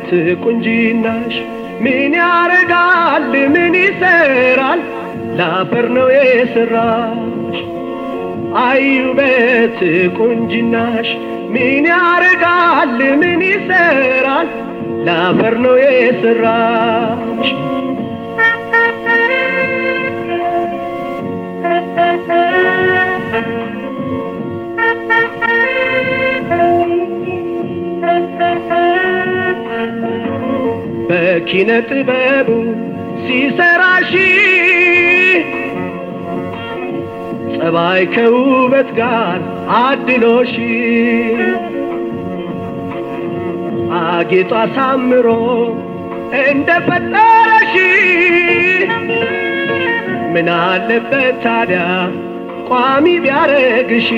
ውበት ቁንጅናሽ ምን ያረጋል ምን ይሰራል ለአፈር ነው የሰራሽ አይ ውበት ቁንጅናሽ ምን ያረጋል ምን ይሰራል ለአፈር ነው የሰራሽ በኪነ ጥበቡ ሲሰራሽ ጸባይ ከውበት ጋር አድሎሽ አጌጧ አሳምሮ እንደፈጠረሽ ምን አለበት ታዲያ ቋሚ ቢያረግሽ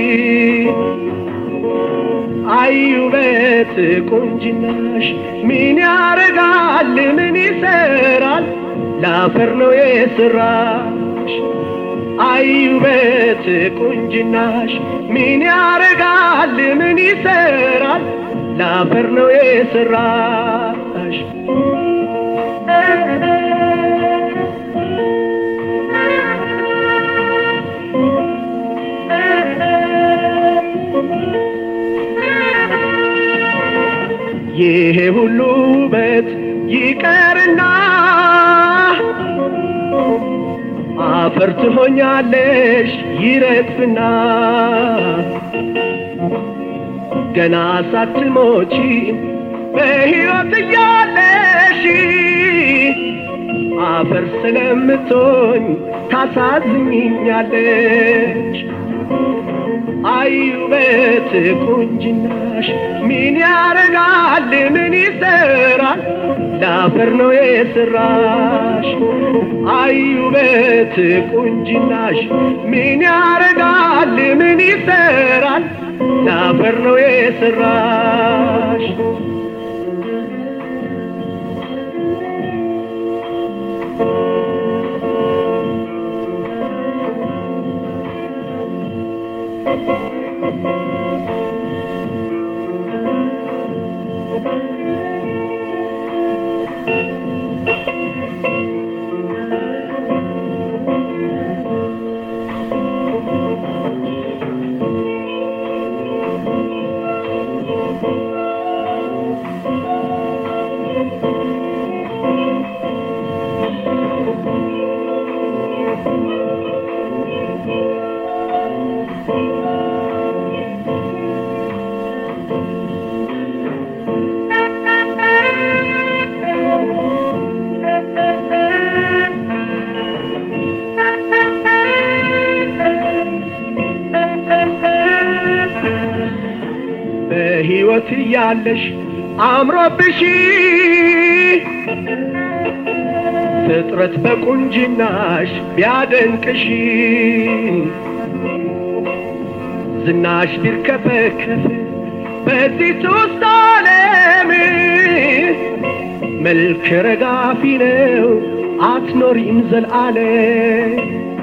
አይ ውበት ቁንጅናሽ ምን ያረጋል ምን ይሰራል ለአፈር ነው የሰራሽ አይ ውበት ቁንጅናሽ ምን ያረጋል ምን ይሰራል ለአፈር ነው የሰራሽ ይሄ ሁሉ ውበት ይቀርና አፈር ትሆኛለሽ ይረግፍና ገና ሳትሞቺ በሕይወት እያለሽ አፈር ስለምትሆኝ ታሳዝኝኛለሽ አይ ውበት ቁንጅናሽ ምን ያረጋል ምን ይሰራል ለአፈር ነው የሰራሽ አይ ውበት ቁንጅናሽ ምን ያረጋል ምን ይሰራል ለአፈር ነው የሰራሽ በሕይወት እያለሽ አምሮብሽ ፍጥረት በቁንጅናሽ ቢያደንቅሽ ዝናሽ ቢርከፈከፍ በዚህ ሶስት ዓለም መልክ ረጋፊ ነው አትኖሪም ዘልዓለም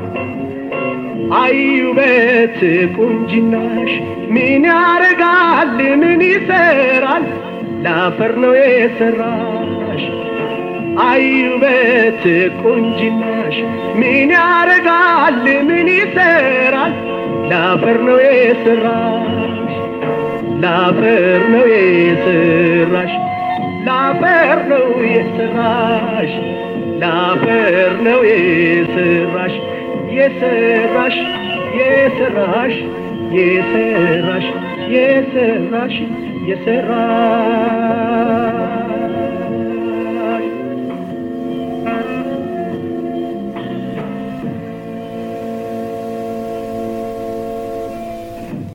አይ ውበት ቁንጅናሽ ምን ያረጋል ምን ይሰራል ለአፈር ነው የሰራሽ አይ ውበት ቁንጅናሽ ምን ያረጋል ምን ይሰራል ለአፈር ነው የሰራሽ ለአፈር ነው የሰራሽ ለአፈር ነው የሰራሽ ለአፈር ነው የሰራሽ የሰራሽ የሰራሽ የሰራሽ የሰራሽ የሰራሽ